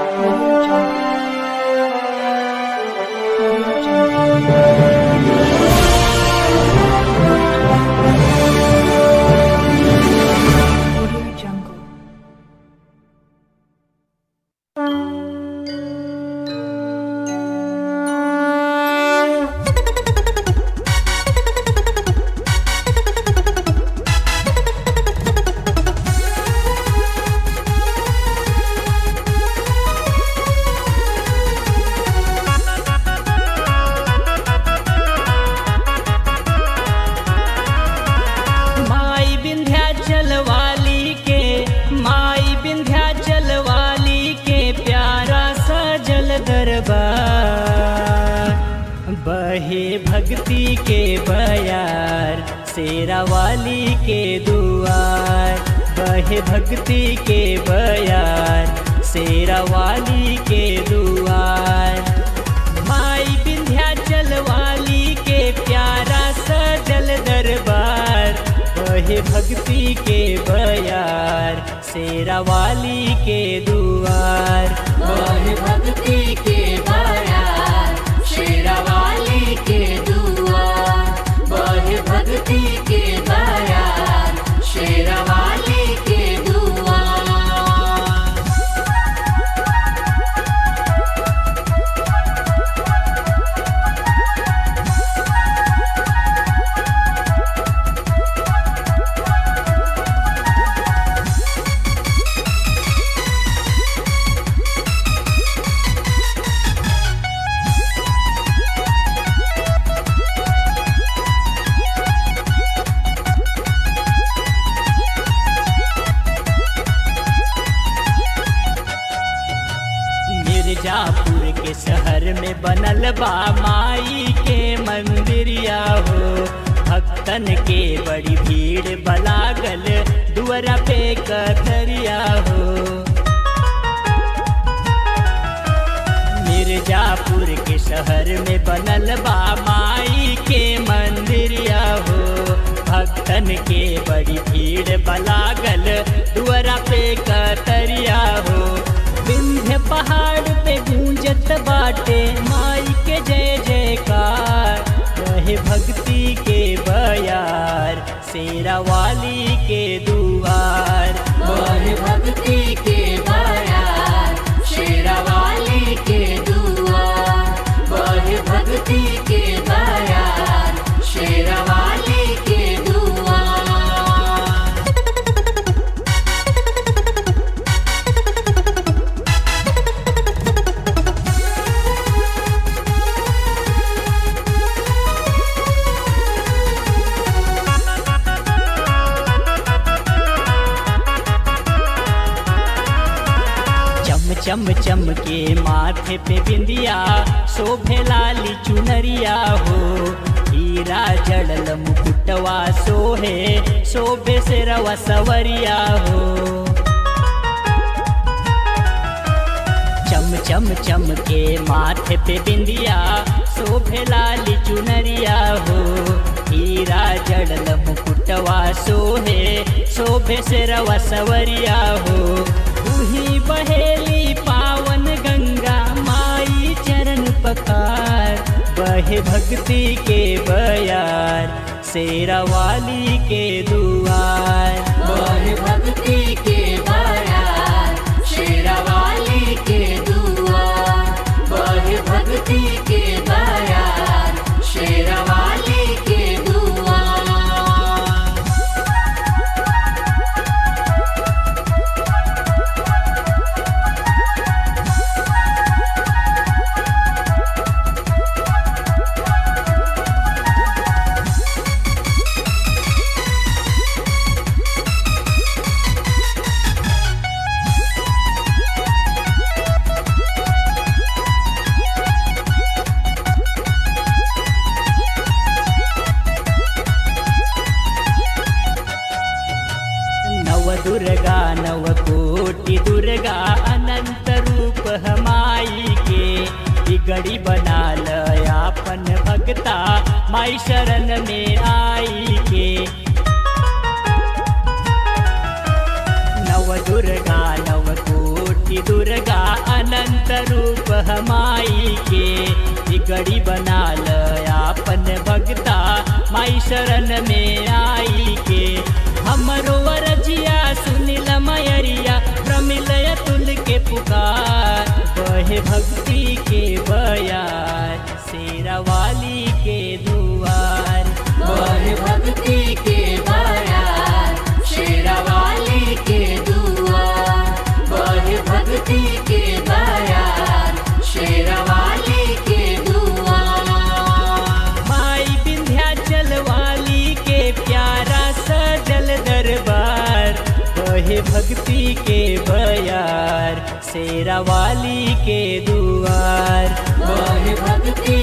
Audio Jungle. Audio Jungle. Audio Jungle. माई विंध्याचल वाली के माई विंध्याचल वाली के प्यारा सजल दरबार बहे भक्ति के बयार शेरा वाली के दुआर बहे भक्ति के बयार शेरा वाली के दुआर माई विंध्याचल वाली के प्यारा सजल दरबार बहे भक्ति के बयार शेरा वाली के दुआर बहे भक्ति के बयार शेरावाली के दुआर बहे भक्ति के बयार शेरावाली के दुआर मिर्जापुर के शहर में बनल बा माई के मंदिरिया हो भक्तन के बड़ी भीड़ बलागल दुआरा पे कतरिया हो मिर्जापुर के शहर में बनल बा माई के मंदिरिया हो भक्तन के बड़ी भीड़ बलागल दुआरा पे कतरिया हो विंध्य पहाड़ पे गूंजत बाटे माई के जय जयकार रहे भक्ति के बयार शेरा वाली के दुआर बहे भक्ति के बयार शेरावाली के दुआर बहे भक्ति के बयार शेरावाली के दुआर चम चम चम के माथे पे बिंदिया शोभे लाली चुनरिया हो हीरा जड़ल मुकुटवा सोहे शोभे से रवा सवरिया हो चम चम चम के माथे पे बिंदिया शोभे लाली चुनरिया हो हीरा जड़ल मुकुटवा सोहे शोभे से रवा सवरिया हो उही बहेली पावन गंगा माई चरण पकार बहे भक्ति के बयार शेरा वाली के दुआर बहे भक्ति के बयार शेरावाली के दुआर बहे भक्ति के बयार शेरावाली के दुआर नव दुर्गा नव कोटि दुर्गा अनंत रूप हमाई के बिगड़ी बना लयापन भगता माई शरण में आई के नव दुर्गा नव कोटि दुर्गा अनंत रूप हमाई के बिगड़ी बना ल आपन भगता माई शरण में आई के हमरो वरजिया सुनिल मयरिया प्रमिलय तुल के पुकार बहे भक्ति के बयार शेरा वाली के दुआर बहे भक्ति के बयार शेरावाली के दुआर बहे भक्ति के बयार शेरावाली के दुआर माई विंध्याचल वाली के प्यारा सजल दरबार बहे भक्ति के बयार शेरा वाली के दुआर बहे भक्ति